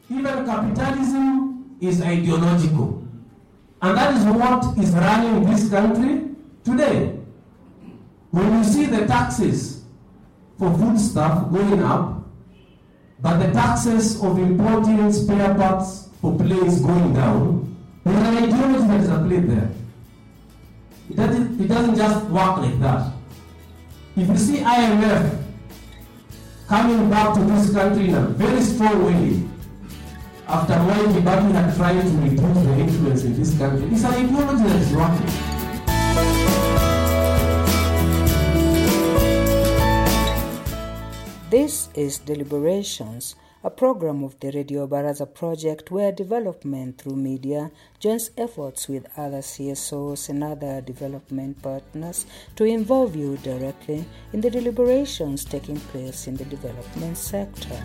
Even capitalism is ideological. And that is what is running this country today. When you see the taxes for food stuff going up, but the taxes of importing spare parts for planes going down, there's an ideology that is at play there. It doesn't, it doesn't just work like that. If you see IMF coming back to this country in a very strong way, after Mwai Kibaki had tried to reduce the influence in this country, it's an ideology that is working. This is Deliberations, a program of the Radio Baraza project where development through media joins efforts with other CSOs and other development partners to involve you directly in the deliberations taking place in the development sector.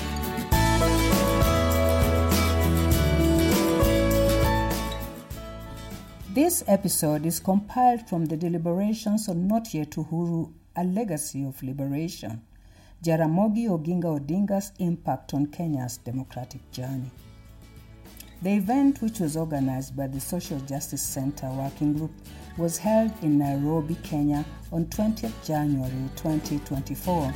This episode is compiled from the deliberations on Not Yet Uhuru, a legacy of liberation. Jaramogi Oginga Odinga's impact on Kenya's democratic journey. The event, which was organized by the Social Justice Center Working Group, was held in Nairobi, Kenya on 20th January 2024.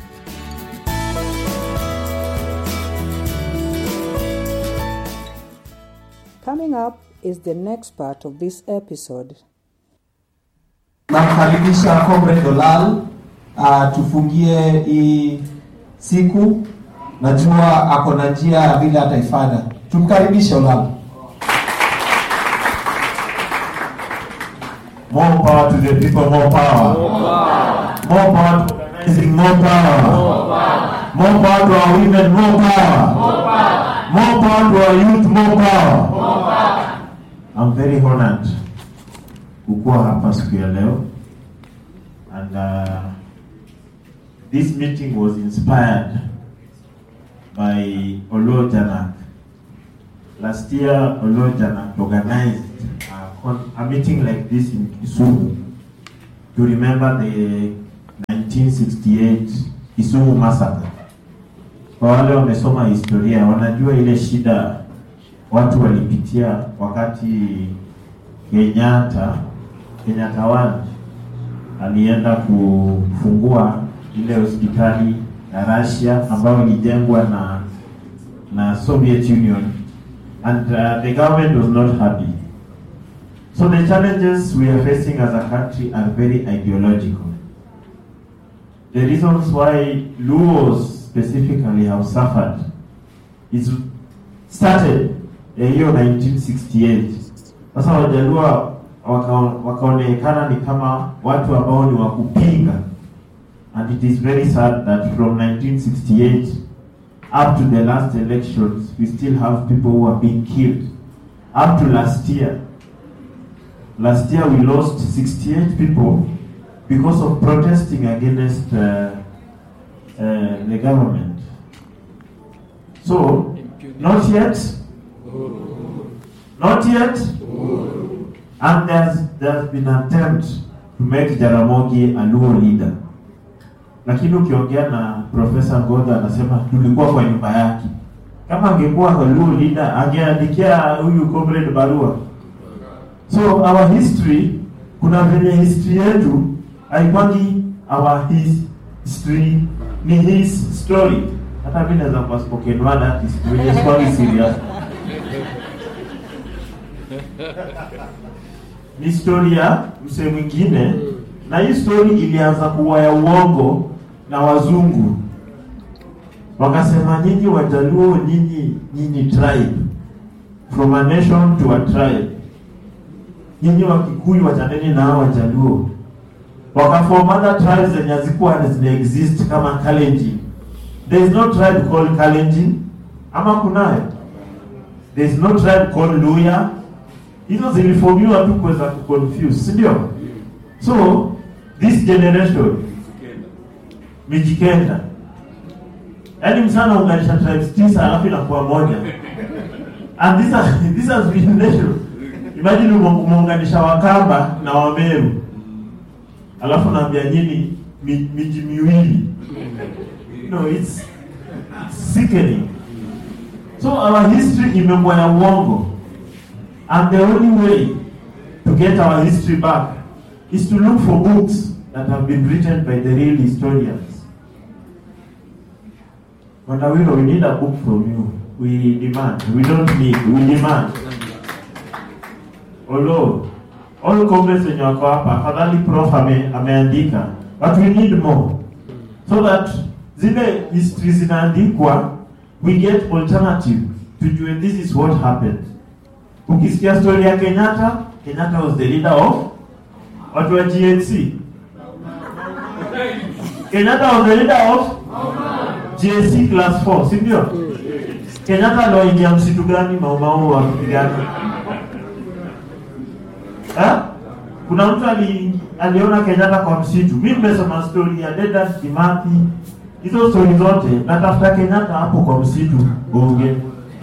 Coming up is the next part of this episode. Namkaribisha Comrade Dolal uh, tufungie hii siku. Najua ako na njia ya vile ataifanya. Tumkaribishe Olal. More power to the people, more power. More power to organizing, more power. More power to our women, more power. More power to our youth, more power. I'm very honored kukuwa hapa siku ya leo and uh, this meeting was inspired by Olo Janak. Last year, Olo Janak organized a, con- a meeting like this in Kisumu to remember the 1968 Kisumu massacre. Kwa wale wamesoma historia, wanajua ile shida watu walipitia wakati Kenyatta Kenyatta One alienda kufungua ile hospitali ya Russia ambayo ilijengwa na na Soviet Union and uh, the government was not happy. So the challenges we are facing as a country are very ideological. The reasons why Luos specifically have suffered is started ya hiyo 1968. Sasa Wajaluo waka- wakaonekana ni kama watu ambao ni wa kupinga and it is very sad that from 1968 up to the last elections we still have people who are being killed up to last year last year we lost 68 people because of protesting against uh, uh, the government so not yet not yet and there's, there's been attempt to make Jaramogi a Luo leader lakini ukiongea na Profesa Ngoga anasema tulikuwa kwa nyumba yake. Kama angekuwa a Luo leader angeandikia huyu comrade barua. So our history, kuna venye history yetu haikwangi our his history ni his story. Hata mimi naweza kuwa spoken word artist wenye swali serious. Ni story ya msee mwingine na hii story ilianza kuwa ya uongo na wazungu wakasema nyinyi wajaluo nyinyi nyinyi tribe from a nation to a tribe nyinyi wakikuyu wachaneni na hao wajaluo wakaform other tribes zenye hazikuwa zina exist kama kalenjin there is no tribe called kalenjin ama kunayo there is no tribe called luya hizo zilifomiwa tu kuweza kuconfuse si ndio so this generation mijikenda yaani msana unganisha tribes tisa alafu inakuwa moja and this has, this has been natural imagine ume- umeunganisha wakamba na wameru alafu naambia nyini mi- miji miwili no it's, it's sickening so our history imekuwa ya uongo and the only way to get our history back is to look for books that have been written by the real historians Mandawiro, we need a book from you. We demand. We don't need. We demand. Although all comrades wenye wako hapa, afadhali prof ame, ameandika, but we need more so that zile history zinaandikwa, we get alternative tujue this is what happened. Ukisikia story ya Kenyatta, Kenyatta was the leader of watu wa GNC. Kenyatta was the leader of JC class 4, si ndio? Kenyatta aliwaingia msitu gani maumau wakipigana? Eh? Kuna mtu ali, aliona Kenyatta kwa msitu. Mimi nimesoma story ya Dedan Kimathi. Hizo story zote natafuta Kenyatta hapo kwa msitu Bunge.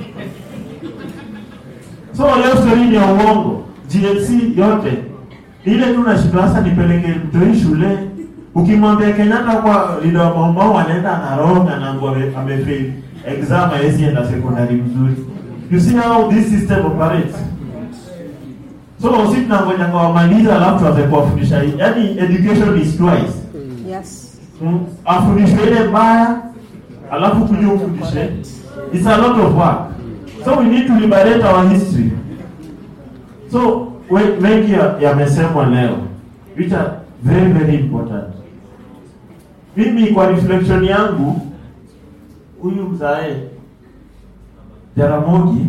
So leo story ni ya uongo. GNC yote. Ile tu nashindwa sasa nipeleke mtoi shule. Ukimwambia Kenyatta kwa leader wa Maumau anaenda anaronga na ngo amefail exam hawezi enda secondary mzuri. You see how this system operates. So sisi tunangoja kwa wamaliza alafu tuanze kuwafundisha. Yaani education is twice. Yes. Mm, afundishwe ile mbaya alafu kuja ufundishe. It's a lot of work. So we need to liberate our history. So we- mengi ya- yamesemwa leo which are very very important. Mimi kwa reflection yangu huyu mzae Jaramogi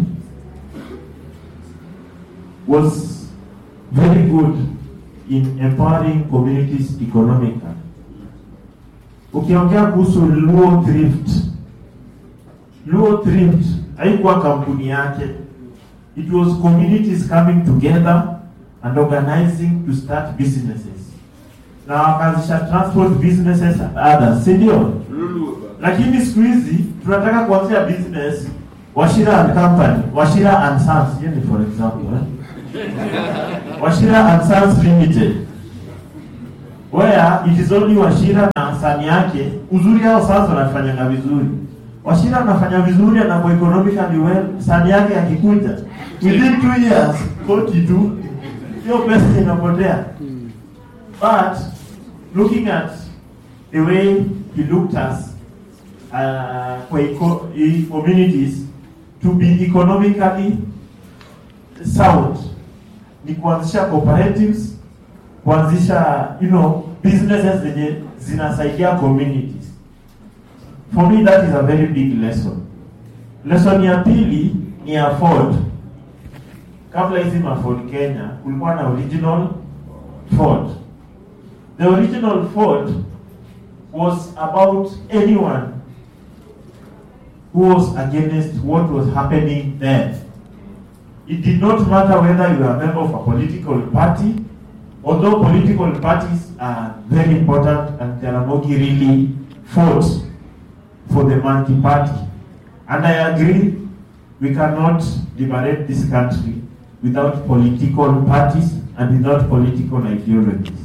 was very good in empowering communities economically. Ukiongea kuhusu Luo Thrift, Luo Thrift haikuwa kampuni yake. It was communities coming together and organizing to start businesses. Na wakaanzisha transport businesses and others, si ndio? Lakini siku hizi tunataka kuanzia business Washira and Company, Washira and Sons, hiyo ni for example, eh? Washira and Sons Limited where it is only Washira na sani yake. Uzuri hao sasa wanafanyanga vizuri. Washira anafanya vizuri, anakuwa economically well, sani yake akikuja within two years koti tu, hiyo pesa inapotea. But looking at the way he looked at uh, kwa eco i- communities to be economically sound ni kuanzisha cooperatives kuanzisha you know businesses zenye zinasaidia communities for me that is a very big lesson lesson ya pili ni ya Ford kabla hizi ma Ford Kenya kulikuwa na original Ford the original Ford was about anyone who was against what was happening then it did not matter whether you are a member of a political party although political parties are very important and Jaramogi really fought for the Monkey Party. And I agree, we cannot liberate this country without political parties and without political ideologies.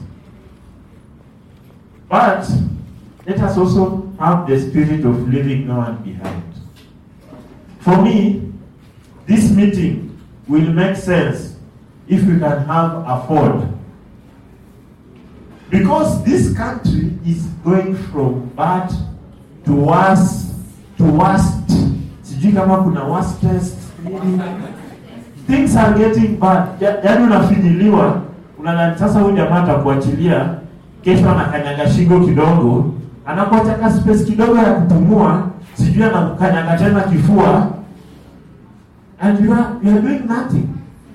But let us also have the spirit of leaving no one behind. For me, this meeting will make sense if we can have a Ford because this country is going from bad to worse to worst sijui kama kuna worstest nini things are getting bad Ya- yaani unafinyiliwa unadhani sasa huyu jamaa atakuachilia kesho anakanyaga shingo kidogo anakuachaka space kidogo ya kupumua sijui anakukanyaga tena kifua and you are, you are doing nothing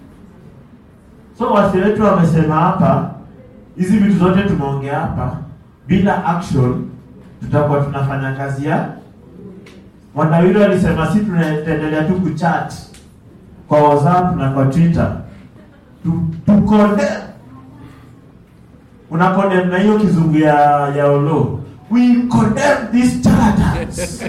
so wasi wetu wamesema hapa hizi vitu zote tumeongea hapa bila action tutakuwa tunafanya kazi ya Mwandawili alisema si tunaendelea tu kuchat kwa WhatsApp na kwa Twitter tu, tu condemn. una condemn na hiyo kizungu ya ya olo we condemn these charlatans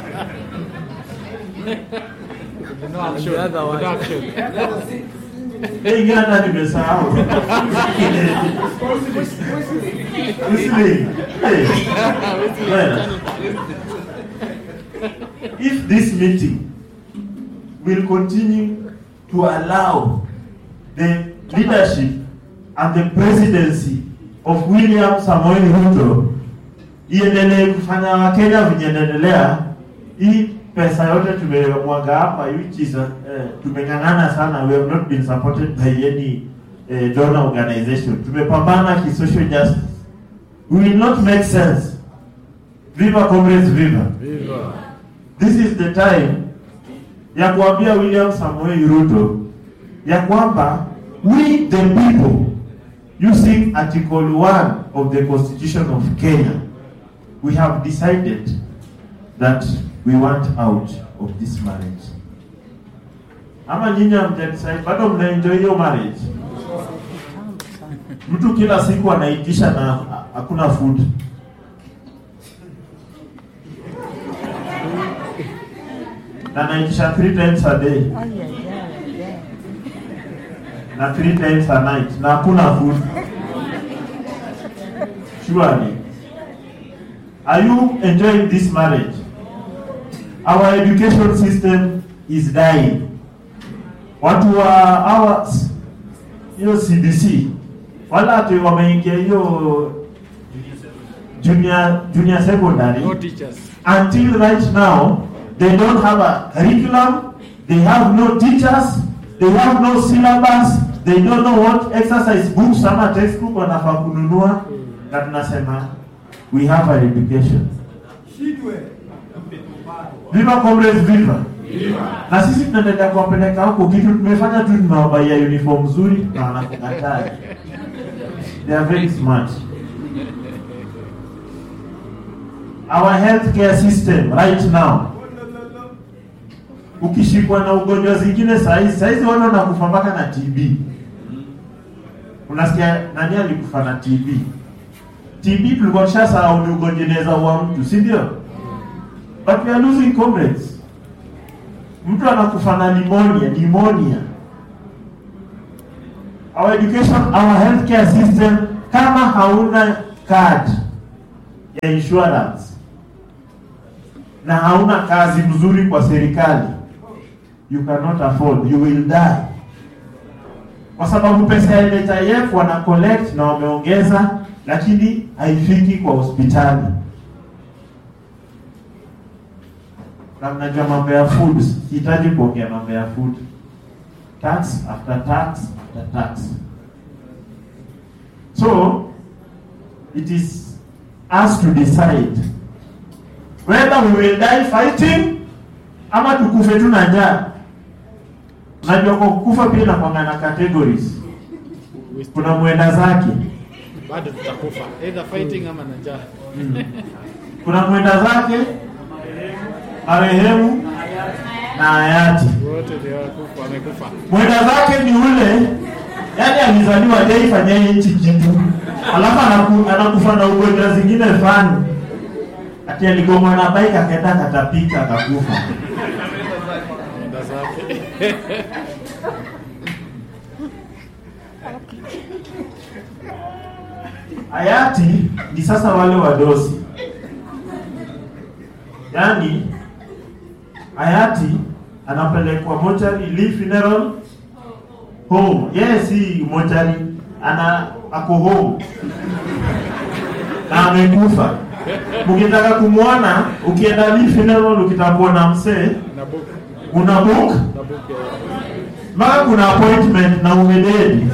Eh, ingine hata nimesahau Whistling. Eh. Well, if this meeting will continue to allow the leadership and the presidency of William Samoei Ruto iendelee kufanya Wakenya venye inaendelea. Hii pesa yote tumemwaga hapa, which is uh, tumeng'ang'ana sana, we have not been supported by any uh, donor organization. Tumepambana ki social justice, we will not make sense. Viva comrades, viva! This is the time ya kuambia William Samoei Ruto ya kwamba we the people using article 1 of the constitution of Kenya we have decided that we want out of this marriage. Ama nyinyi hamjadecide bado mnaenjoy hiyo marriage? Mtu kila siku anaitisha na hakuna food. Na anaitisha three times a day na three times a night na hakuna food. Surely. Are you enjoying this marriage? Our education system is dying. Watu wa our hiyo CBC wala ati wameingia hiyo junior junior secondary No teachers. until right now they don't have a curriculum they have no teachers they have no syllabus they don't know what exercise books ama textbook wanafaa kununua na tunasema we have an education viva comrades viva na sisi tunaendelea kuwapeleka huko kitu tumefanya tu tumewabaia uniform nzuri na wanakukataa they are very smart our healthcare system right now ukishikwa na ugonjwa zingine saizi saizi watu wanakufa mpaka na TB unasikia nani alikufa na TB TB tulikuwa tushasahau ni ugonjwa inaweza ua mtu si ndio but we are losing comrades mtu anakufa na pneumonia pneumonia our education our healthcare system kama hauna card ya insurance na hauna kazi mzuri kwa serikali you cannot afford you will die kwa sababu pesa ya NHIF wana collect na wameongeza lakini haifiki kwa hospitali na mnajua mambo ya food sihitaji kuongea mambo ya food tax after tax after tax so it is us to decide whether we will die fighting ama tukufe tu na njaa unajua kwa kukufa pia inakwanga na categories kuna mwenda zake Bado tutakufa. Either fighting ama na njaa. kuna mwenda zake marehemu na hayati Wote ndio wakufa, wamekufa. mwenda zake ni ule yani alizaliwa jaifanya nchi kitu alafu anaku, anakufa na ugonjwa zingine fani ati aligongwa na bike akaenda akatapika akakufa Nenda zake. hayati ni sasa wale wadosi yaani hayati anapelekwa mochari Lee funeral home yeye si mochari ana ako home na amekufa ukitaka kumwona ukienda Lee funeral ukitaka kuona msee Na book. una book Na book ya mpaka kuna appointment na umededi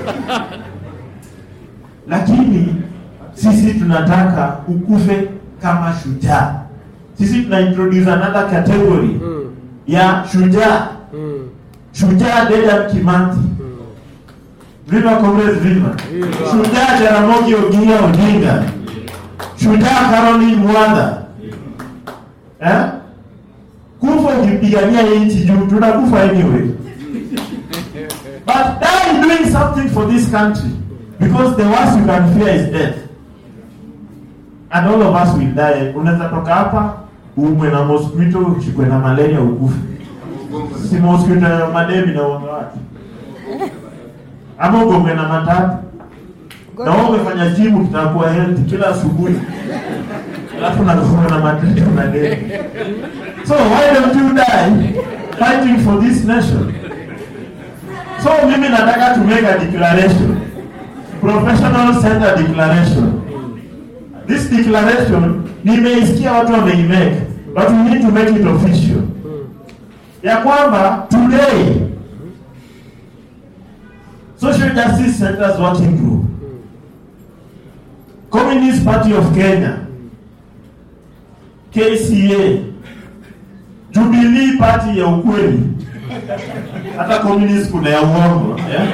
lakini sisi tunataka ukufe kama shujaa sisi tuna introduce another category Mm. ya shujaa Mm. shujaa Dedan Kimathi Mm. viva comrades viva Viva. shujaa Jaramogi Oginga Odinga shujaa Caroline Mwanda eh? kufa ukipigania hii nchi juu tunakufa anyway but die doing something for this country because the worst you can fear is death and all of us will die unaweza toka hapa uumwe na mosquito ushikwe na malaria ukufe si mosquito ya mademi na uonge watu ama ugongwe na matatu na wewe umefanya gym ukitakuwa healthy kila asubuhi alafu nakuwa na matatu na deni so why don't you die fighting for this nation. So mimi nataka to make a declaration. Professional center declaration. This declaration nimeisikia watu wameimake, but we need to make it official. Ya kwamba today Social Justice Centers Working Group Communist Party of Kenya KCA Jubilee Party ya ukweli hata communist kuna ya uongo yeah?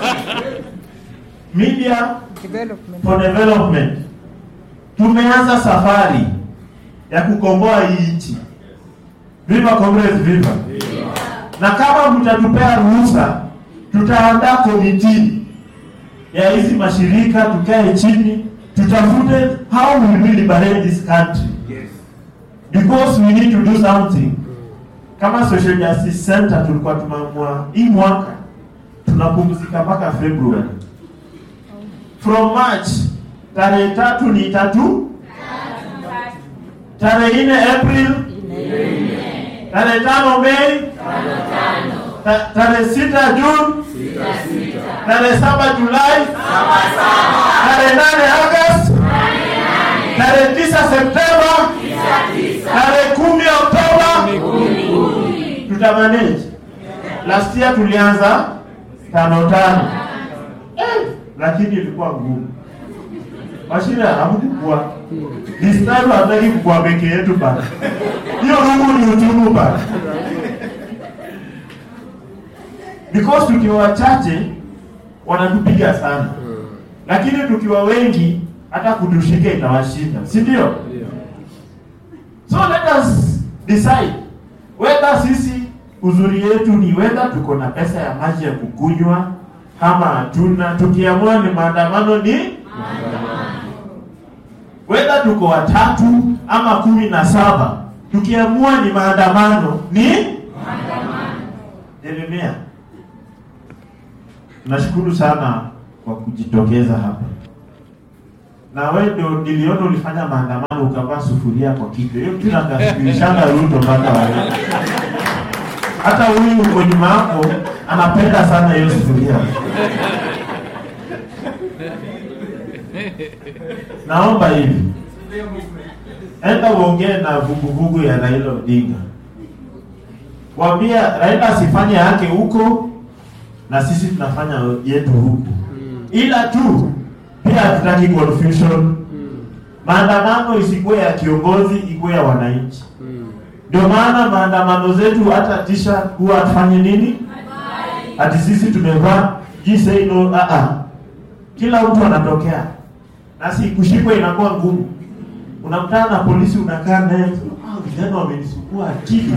Media Development. for Development tumeanza safari ya kukomboa hii nchi. Viva comrades, viva! Na kama mtatupea ruhusa, tutaandaa komiti ya hizi mashirika, tukae chini, tutafute how we will liberate this country because we need to do something. Kama Social Justice Center tulikuwa tumeamua hii mwaka tunapumzika mpaka February from March tarehe tatu ni tatu, tarehe nne April, tarehe tano Mei, ta- tarehe sita June, tarehe saba Julai, tarehe nane August, tarehe tisa Septemba, tarehe kumi Oktoba tutamanage. Last year tulianza tano tano eh, lakini ilikuwa ngumu. Mashine hamkukua. This time hataki kukua peke yetu bana. Hiyo rungu ni uchungu bana. Because tukiwa wachache wanatupiga sana, lakini tukiwa wengi hata kutushika itawashinda, si ndio? So let us decide whether sisi uzuri yetu ni whether tuko na pesa ya maji ya kukunywa ama hatuna. Tukiamua ni maandamano ni whether tuko watatu ama kumi na saba, tukiamua ni maandamano ni Jeremia, nashukuru sana kwa kujitokeza hapa na wewe ndio niliona ulifanya maandamano ukavaa sufuria kwa kichwa. Hiyo kitu nakashirishana Ruto mpaka wewe. Hata huyu uko nyuma yako anapenda sana hiyo sufuria. Naomba hivi, enda uongee na vuguvugu ya Raila Odinga, waambia Raila asifanye yake huko na sisi tunafanya yetu huku, ila tu pia hatutaki confusion. Maandamano isikuwe ya kiongozi, ikuwe ya wananchi. Ndio maana maandamano zetu hata tisha huwa afanye nini, ati sisi tumevaa ji say no, ah ah. Kila mtu anatokea na si kushikwa inakuwa ngumu. Unakutana na polisi, unakaa naye, ah, vijana wamenisukua akili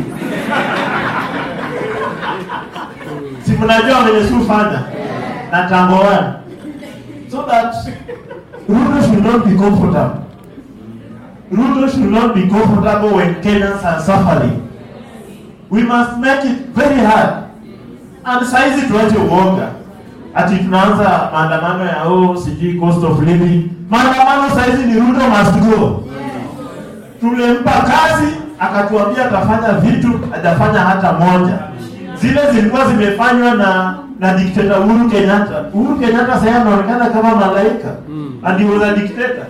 si mnajua wamenisufanya na tamboani so that Ruto should not be comfortable. Ruto should not be comfortable when Kenyans are suffering. We must make it very hard. And saizi tuache uoga. Ati tunaanza maandamano ya oh, sijui cost of living. Maandamano saizi ni Ruto must go. Tulimpa kazi akatuambia atafanya vitu, hajafanya hata moja. Zile zilikuwa zimefanywa na na dikteta Uhuru Kenyatta. Uhuru Kenyatta sasa anaonekana kama malaika. And he was a dictator.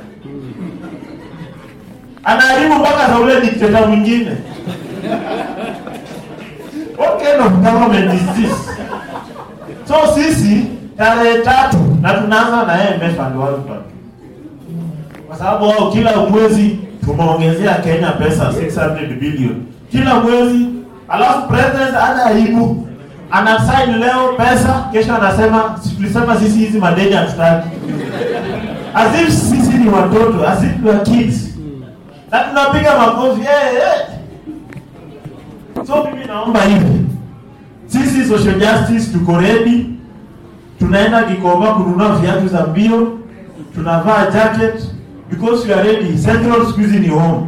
Anaharibu mpaka za ule dikteta mwingine. What kind of government is this? So sisi tarehe tatu na tunaanza na IMF and World Bank. Kwa sababu wao kila mwezi tumeongezea Kenya pesa 600 billion. Kila mwezi alafu president ana aibu anasign leo pesa, kesho anasema si tulisema sisi hizi madeni hatutaki. As if sisi ni watoto, as if we are kids. Na tunapiga makofi hey, hey. So mimi naomba hivi, sisi social justice tuko ready, tunaenda Gikomba kununua viatu za mbio, tunavaa jacket because we are ready. Central siku hizi ni home.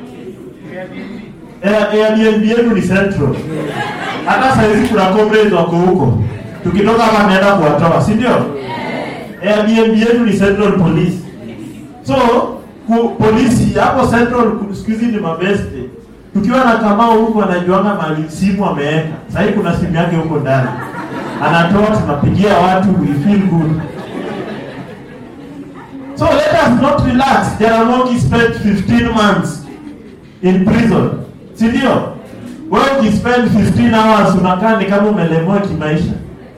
Air- Airbnb yetu ni Central. Hata saizi kuna comrades wako huko, tukitoka hapa naenda kuwatoa, si ndio? Airbnb yetu ni Central Police. So ku, polisi hapo Central ku- siku hizi ni mabeste. tukiwa na Kamau huko anajuanga mali simu ameweka. Sasa hivi kuna simu yake huko ndani. Anatoa tunapigia watu we feel good. So let us not relax. Jaramogi spent 15 months in prison. Si ndio? Wewe ukispend 15 hours unakaa ni kama umelemewa kimaisha.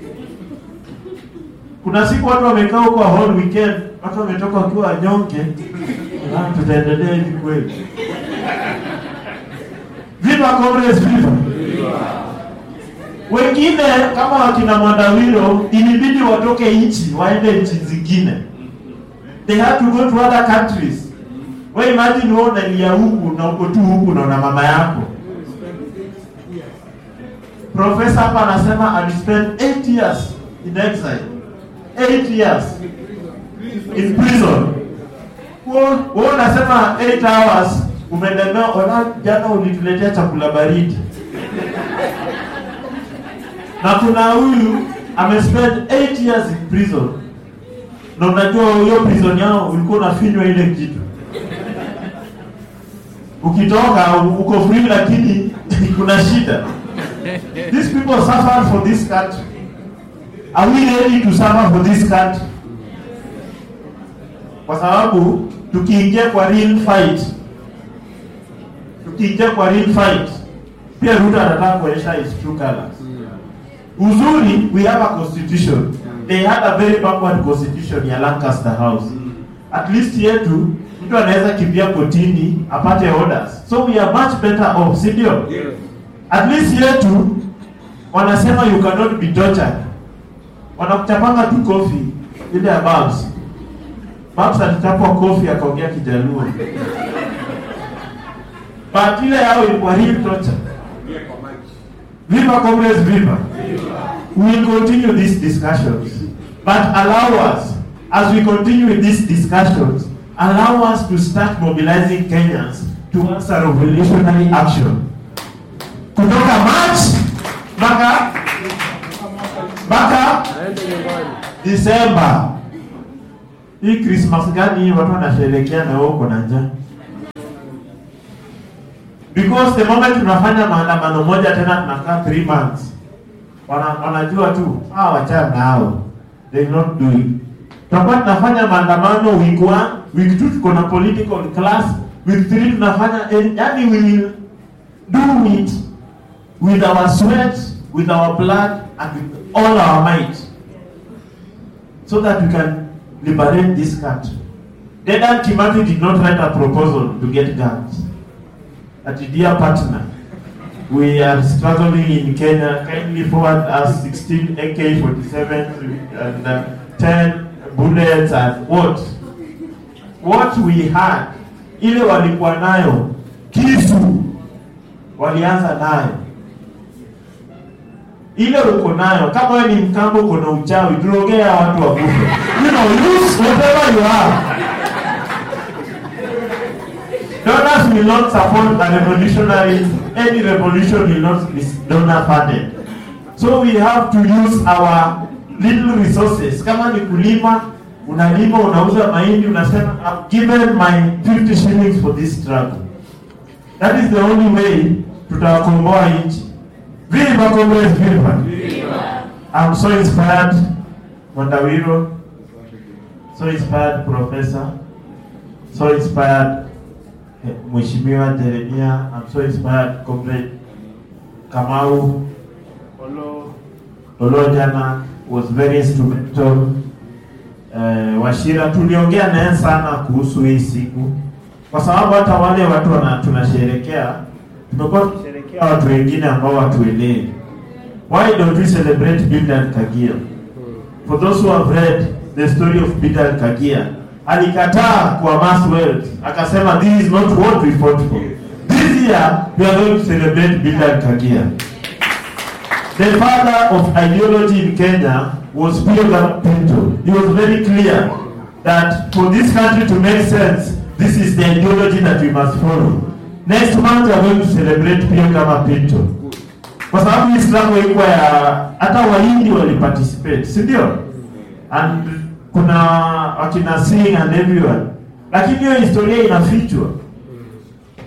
Kuna siku watu wamekaa huko whole weekend, watu wametoka wakiwa wanyonge. Ah, tutaendelea hivi kweli. Viva Comrades, viva! Wengine kama wakina Mwandawiro ilibidi watoke nchi waende nchi zingine. They had to go to other countries. Wewe imagine wewe unalia huku na uko tu huku na una mama yako. Profesa hapa anasema alispend 8 years in exile. 8 years in prison. Wewe wewe unasema 8 hours umelemewa, ona jana ulituletea chakula baridi. Na kuna huyu amespend 8 years in prison. Na unajua hiyo prison yao ulikuwa unafinywa ile kitu. Ukitoka uko free lakini kuna shida. These people suffer for this country. Are we ready to suffer for this country? Kwa sababu tukiingia kwa real fight, tukiingia kwa real fight, pia Ruto anataka kuonyesha his true colors. Uzuri, we have a constitution. They had a very backward constitution ya Lancaster House. At least yetu mtu anaweza kimbia kotini apate orders. So we are much better off, si ndio? At least yetu wanasema you cannot be tortured. Wanakuchapanga tu kofi ile ya Babs. Babs alichapwa kofi akaongea Kijaluo. But ile yao ilikuwa real torture. Viva Congress, viva. We will continue these discussions. But allow us, as we continue with these discussions, allow us to start mobilizing Kenyans towards a revolutionary action. Kutoka March mpaka mpaka Disemba. Hii Christmas gani hii watu wanasherehekea na wewe uko na njaa? Because the moment tunafanya maandamano moja tena tunakaa 3 months. Wana, wanajua tu ah, wachana nao. They not do it. Tutakuwa tunafanya maandamano week 1, week 2 tuko na political class, week 3 tunafanya eh, yani we will do it with our sweat, with our blood and with all our might so that we can liberate this country. Dedan Kimathi did not write a proposal to get guns. That dear partner, we are struggling in Kenya. Kindly forward us 16 AK-47 and uh, 10 bullets and what? What we had, ile walikuwa nayo, kisu walianza nayo ile uko nayo kama wewe ni mkambo uko na uchawi tunaongea watu wakufe you know use whatever you have donors will not support a revolutionary any revolution will not be donor funded so we have to use our little resources kama ni kulima unalima unauza mahindi unasema I've given my 50 shillings for this struggle that is the only way tutawakomboa nchi Viva Congress, viva! I'm so inspired, Mwandawiro. So inspired, Professor. So inspired, eh, Mheshimiwa Jeremia. I'm so inspired, Comrade Kamau. Olo, Olo jana was very instrumental. Eh, Washira tuliongea naye sana kuhusu hii siku, kwa sababu hata wale watu wana tunasherekea tumekuwa tukisherekea watu wengine ambao watuelewi. Why don't we celebrate Bildad Kagia? For those who have read the story of Bildad Kagia, alikataa kuamass wealth, akasema this is not what we fought for. This year we are going to celebrate Bildad Kagia. The father of ideology in Kenya was Pierre Pinto. He was very clear that for this country to make sense, this is the ideology that we must follow. Next month we are going to celebrate Pierre Kama Pinto. Kwa sababu hii struggle ilikuwa ya hata Wahindi waliparticipate, si ndio? And kuna wakina Singh and everyone. Lakini hiyo historia inafichwa.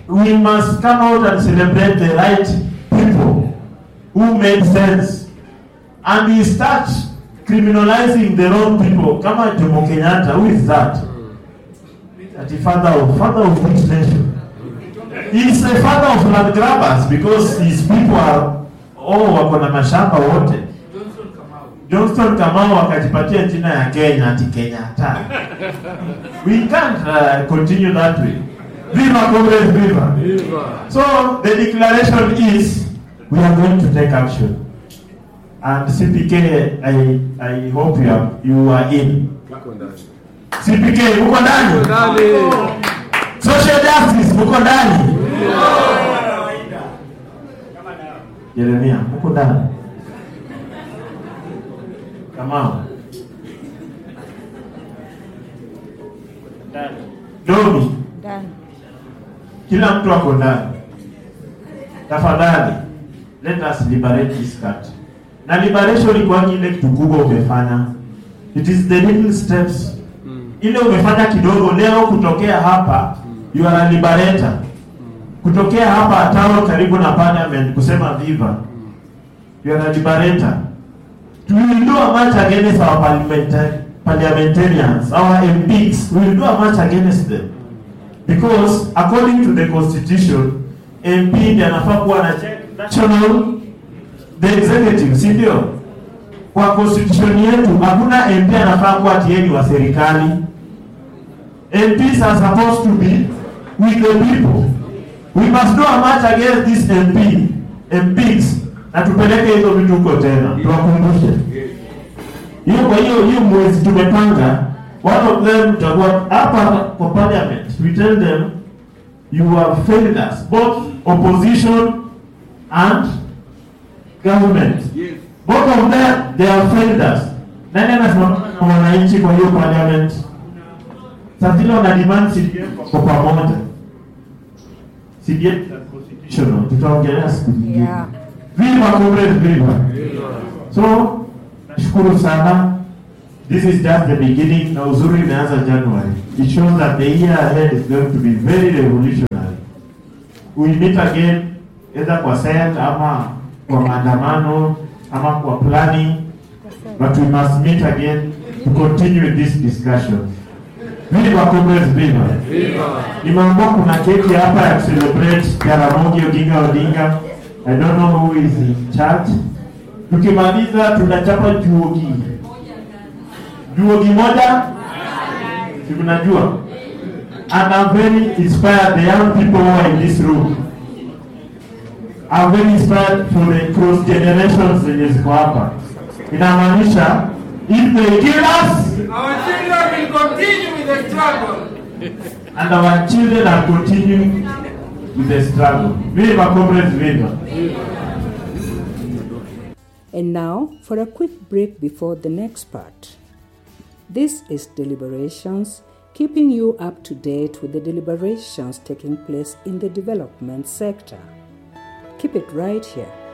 we must come out and celebrate the right people who made sense and we start criminalizing the wrong people kama Jomo Kenyatta who is that ati father of father of which nation he is the father of land grabbers because his people are oh wako na mashamba wote Johnston Kamau akajipatia jina ya Kenya ati Kenyatta we can't uh, continue that way viva comrades viva So the declaration is we are going to take action. And CPK, I, I hope you are, you are in. CPK, uko ndani? Social justice, uko ndani? Jeremia, uko ndani? Kamau. Domi, Done. kila mtu ako ndani. Tafadhali, let us liberate this country. Na liberation ikuangi ile kitu kubwa umefanya. It is the little steps. Ile umefanya kidogo leo kutokea hapa, you are a liberator. Kutokea hapa Atawa karibu na parliament kusema viva. You are a liberator. We will do a march against our parliamentari- parliamentarians, our MPs. We will do a march against them. Because according to the constitution, MP ndiye anafaa kuwa na check national the executive, si ndio? Kwa constitution yetu hakuna MP anafaa kuwa tieni wa serikali. MPs are supposed to be with the people. We must do a march against this MP, MPs na tupeleke hizo vitu huko tena, tuwakumbushe hiyo. Kwa hiyo hiyo mwezi tumepanga, one of them tutakuwa hapa kwa parliament, we tell them you have failed us both opposition and government both of them they have failed us. Nani anasimama na wananchi kwa hiyo parliament? Sasa vile wana demand CDM kwa pamoja, CDM constitutional, tutaongelea siku nyingine. Yeah. Viva comrade, viva. So nashukuru sana. This is just the beginning. Na uzuri imeanza January. It shows that the year ahead is going to be very revolutionary. We meet again either kwa SET ama kwa maandamano ama kwa planning, but we must meet again to continue with this discussion. Viva comrades, viva. Nimeambiwa kuna keki hapa ya celebrate Jaramogi Oginga Odinga. I don't know who is in charge. Tukimaliza tunachapa juogi. Juogi moja? Si mnajua? And I'm very inspired the young people who are in this room. I'm very inspired for the cross generations zenye ziko hapa. Inamaanisha if they kill us Our children will continue with the struggle. and our children are continuing with the struggle. Viva comrades, viva. And now for a quick break before the next part. This is Deliberations, keeping you up to date with the deliberations taking place in the development sector. Keep it right here.